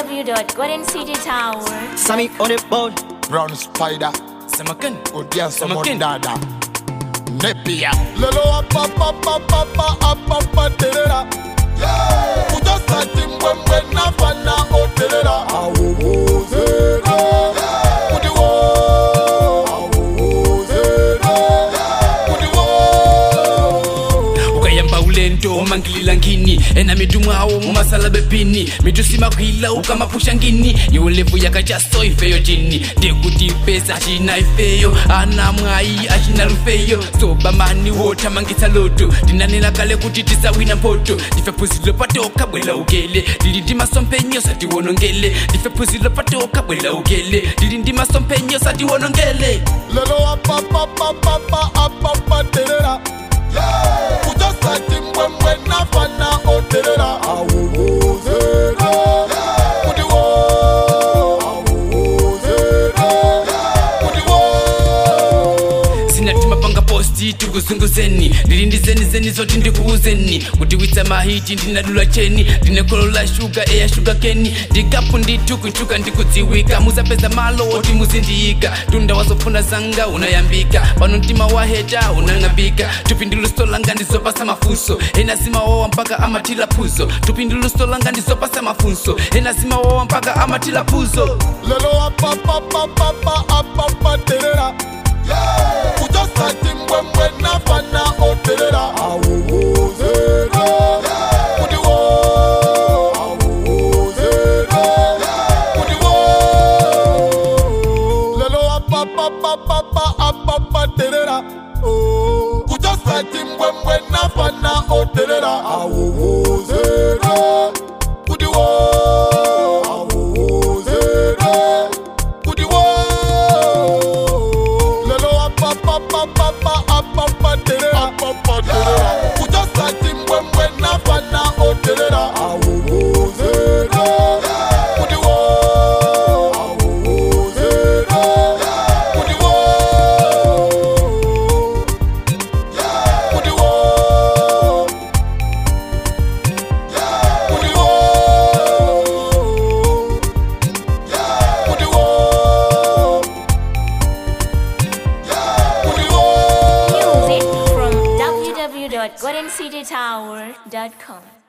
www.goldencitytower. Sammy on the board. Brown spider, Samakan. odian Sama someone kin. dada. Nepia. Lelo apa apa apa apa apa apa terera. Kuja sati mbwembwe na fana o terera. Awo wo zera. Kudi wo. Awo zera. Kudi wo. ukayamba ulento umangilila ngini ena midumu awo mumasala bepini mitusimakwila ukamapusha ngini iwo levu yakachaso ifeyo jini ndekuti pesa achina ifeyo ana mwayi achina lufeyo sobamani wotamangisa loto ndinanena kale kuti tisawina mpoto ndife phuzilo patoka bwela ugele lili ndi masompenyo satiwonongele ndife phuzilo patoka bwela ugele lili ndi masompenyo satiwonongele Lelo apa apa apa apa apa apa terera. Kuja sati mbwembwe na fana o terera. Awo wo zera. Kudi wo. Awo zera. Kudi wo. sinatuma panga posti tikuzunguzeni ndili ndi zeni zeni zoti ndikuuzeni kuti witsa mahiti ndinadula cheni ndine golo la shuga eya shuga keni ndikapu nditukuchuka ndikudziwika muzapeza malo oti muzindiyika tunda wazofuna zanga unayambika pano mtima waheta unang'ambika tupinduluso langa ndizopasa mafunso ena zimawawa mpaka amatila phuzo tupinduluso langa ndizopasa mafunso ena zimawawa mpaka amatila phuzo Lelo apa apa apa apa apa apa terera. Kuja sati mbwembwe na fana o terera. Awo wo zera. Kudi wo. Awo zera. Kudi wo. Lelo apa apa apa apa apa apa terera. Oh. Kuja sati mbwembwe na fana o terera. Awo wo zera. Kudi wo. Awo zera. Kudi wo. Lelo apa apa apa apa apa apa terera. Apa apa terera. Kuja sati mbwembwe na fana o terera. Awo wo zera. Kudi wo. Awo zera. Kudi wo. Kudi wo. Kudi wo. Kudi wo. Kudi wo. Music from www.goldencitytower.com.